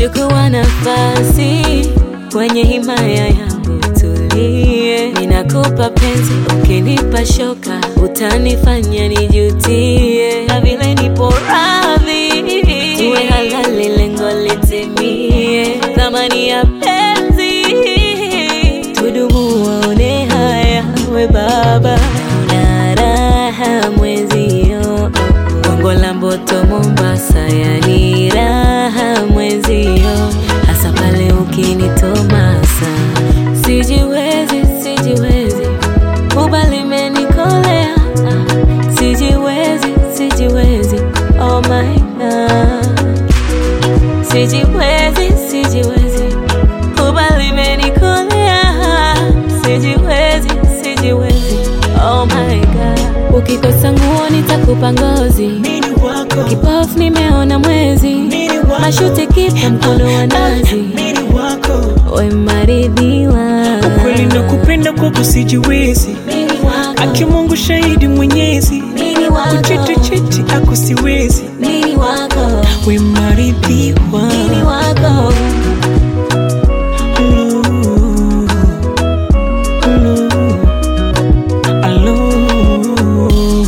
chukua nafasi kwenye himaya yangu, tulie. Ninakupa penzi, ukinipa shoka utanifanya nijutie, na vile nipo radhi tuwe halali, lengo litimie, thamani ya penzi tudumu, waone haya, we baba na raha mwezio, Gongo la Mboto Mombasa, yani raha mwezio, hasa pale ukinitomasa, sijiwezi, sijiwezi, kubali menikolea, sijiwezi, sijiwezi, oh my God, sijiwezi, sijiwezi, kubali menikolea, sijiwezi, sijiwezi, oh my God, ukikosa nguo nitakupa ngozi Mini wako, Kipofu nimeona mwezi, mini wako, mashuti kipa mkono wa nazi, mini wako. we maridhiwa. Ukweli na kupenda kwako sijiwezi, Mimi wako, aki Mungu shahidi mwenyezi, mimi wako, kuchiti chiti ako siwezi, mimi wako, we maridhiwa. mimi wako. Hello, hello, hello.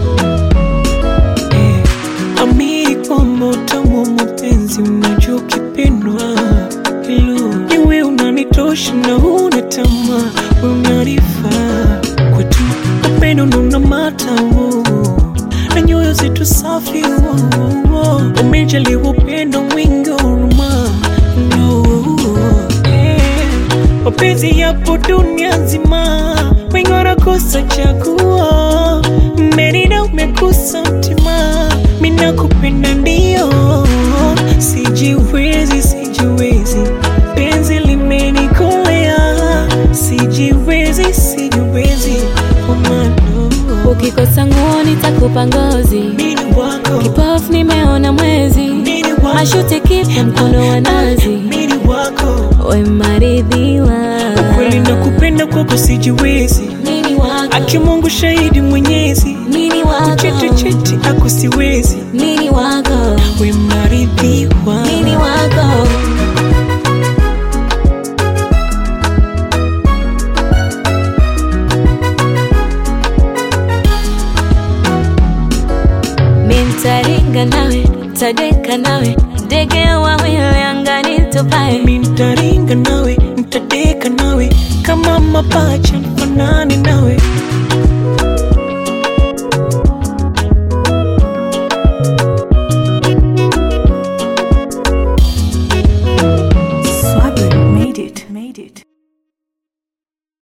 Eh, amini kwamba utamu wa mapenzi unajua ukipendwa. Hello, niwe unanitosha na una tamaa, we unanifaa kwetu, upendo nuna matamu na nyoyo zetu safi. oh, oh, oh. Umejaliwa upendo mwingi wa huruma no, eh, mapenzi yapo dunia nzima, wengi wanakosa chaguo. Merida umekosa mtima, mina kupenda ndio, sijiwezi, sijiwezi, penzi limenikolea, sijiwezi, sijiwezi, omano Ukikosa nguo nitakupa ngozi, mini wako, kipofu nimeona mwezi, mini wako, mashuti kipa mkono wa nazi, mini wako, we maridhiwa. kweli na kupenda kwako sijiwezi, Mimi wako, aki Mungu shahidi mwenyezi, mimi wako, chiti chiti ako siwezi, mimi wako, we maridhiwa. mimi wako. Mintaringa nawe, tadeka nawe, ndege wawili angani tupae. Mimi nitaringa nawe, nitadeka nawe, kama mapacha mfanane nawe